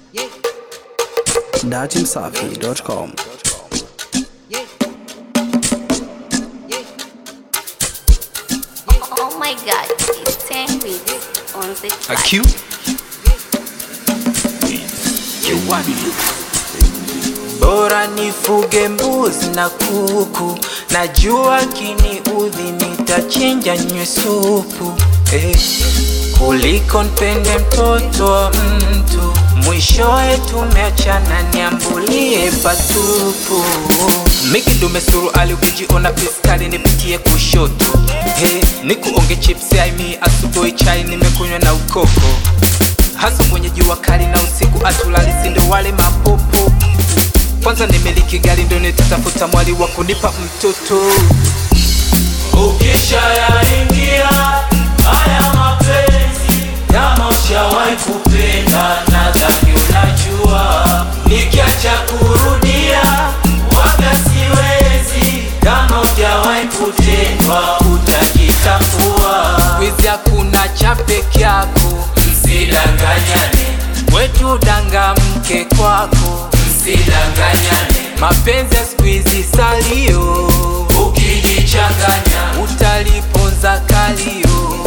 datimsafi.com. Oh my god, it's 10 weeks on the A track. Q? Bora nifuge mbuzi na kuku, najua kiniudhi nitachinja nywe supu eh, kuliko npende mtoto wa mtu, mwishowe tumeachana, niambulie patupu. Mikidume suru ali ukijiona piskali nipitie kushoto hey, nikuonge chips aimi asubuhi chai nimekunywa na ukoko hasa kwenye jua kali na usiku atulali sindo wale mapopo kwanza nimiliki gari ndo nitatafuta mwali wa kunipa mtoto Ukisha yaingia haya mapenzi, kama ushawahi kupenda, nadhani unajua. Nikiacha kurudia waga siwezi, kama hujawahi kutendwa utajitambua. wizi hakuna cha peke yako Msidanganyane, wetu danga mke kwako msidanganyane, mapenzi ya siku hizi salio ukijichanganya utaliponza kalio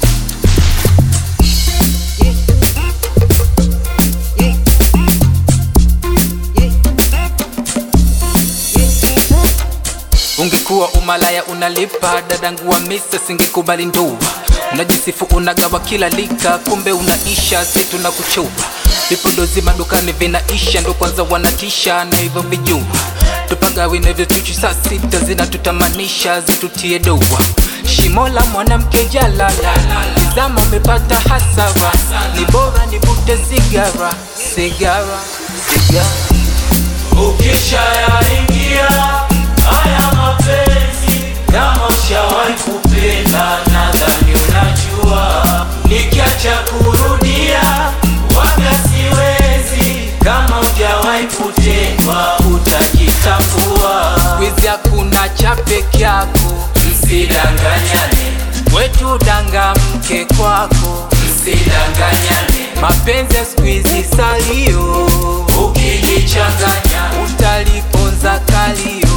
ungekuwa umalaya unalipa dadangu wa misa singekubali ndoa unajisifu unagawa kila lika kumbe unaisha si tunakuchupa vipodozi madukani vinaisha ndo kwanza wanatisha na hivyo vijua tupagawi na vyotuchu saa sita zinatutamanisha zitutie doa shimo la mwanamke jalala izama umepata hasara ni bora nivute sigara sigara sigara Ukisha yaingia haya mapenzi, kama ushawahi kupenda, nadhani unajua. Nikiacha kurudia waga siwezi, kama hujawahi kutendwa utajitambua. wizi hakuna cha peke yako Msidanganyane, wetu danga mke kwako msidanganyane, mapenzi ya siku hizi salio ukijichanganya utaliponza kalio